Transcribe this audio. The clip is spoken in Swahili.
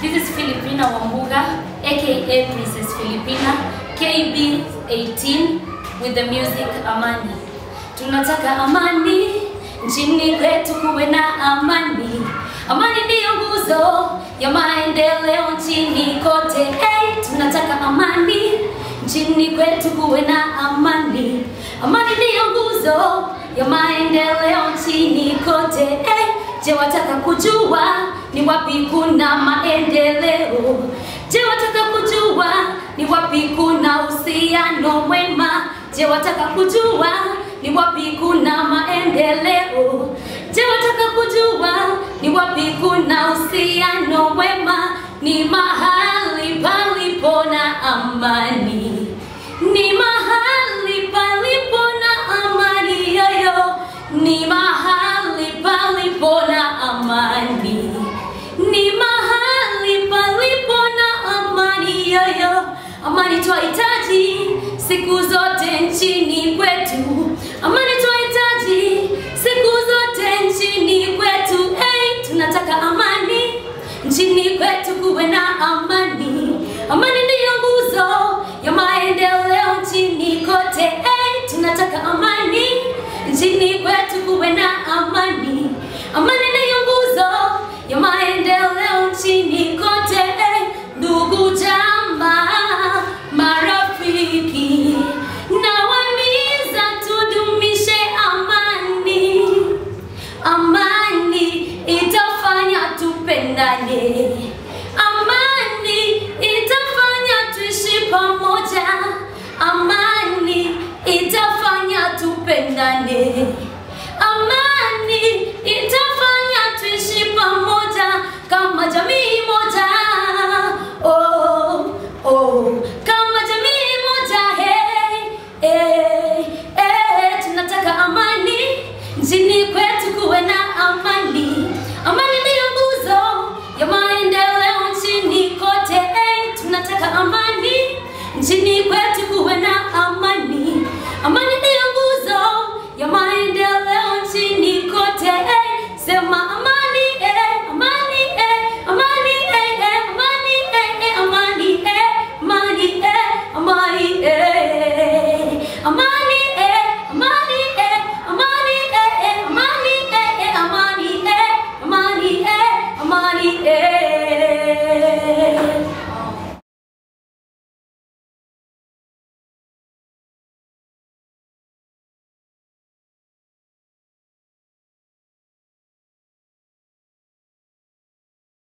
This is Filipina Wambuga, aka Princess Filipina, KB 18 with the music Amani. Tunataka amani nchini kwetu, kuwe na amani. Amani ndiyo nguzo ya maendeleo nchini kote. Hey, tunataka amani nchini kwetu, kuwe na amani. Amani ndiyo nguzo ya maendeleo nchini kote. Hey, je, wataka kujua ni wapi kuna maendeleo? Je, wataka kujua ni wapi kuna uhusiano mwema? Je, wataka kujua ni wapi kuna maendeleo? Je, wataka kujua ni wapi kuna uhusiano mwema? Ni mahali palipo na amani, ni mahali palipo na amani yoyo, ni mahali palipo na amani, ni mahali palipo na amani yoyo. Amani twahitaji siku zote nchini kwetu, amani twahitaji siku zote nchini kwetu. Hey, tunataka amani nchini kwetu, kuwe na amani. Amani ndiyo nguzo ya maendeleo nchini kote. Hey, tunataka amani nchini kwetu, kuwe na amani. Amani ndiyo nguzo ya maendeleo nchini kote. Hey, ndugu jamaa, marafiki, nawahimiza tudumishe amani. Amani itafanya tupendane, amani itafanya tuishi pamoja, amani itafanya tupendane, amani itafanya tuishi pamoja kama jamii moja. Oh, oh, kama jamii moja. Hey, hey, hey, tunataka amani nchini kwetu, kuwe na amani. Amani ndiyo nguzo ya maendeleo nchini kote. Hey, tunataka amani nchini kwetu, kuwe na amani. Amani ndiyo nguzo ya maendeleo nchini kote. Hey, sema amani.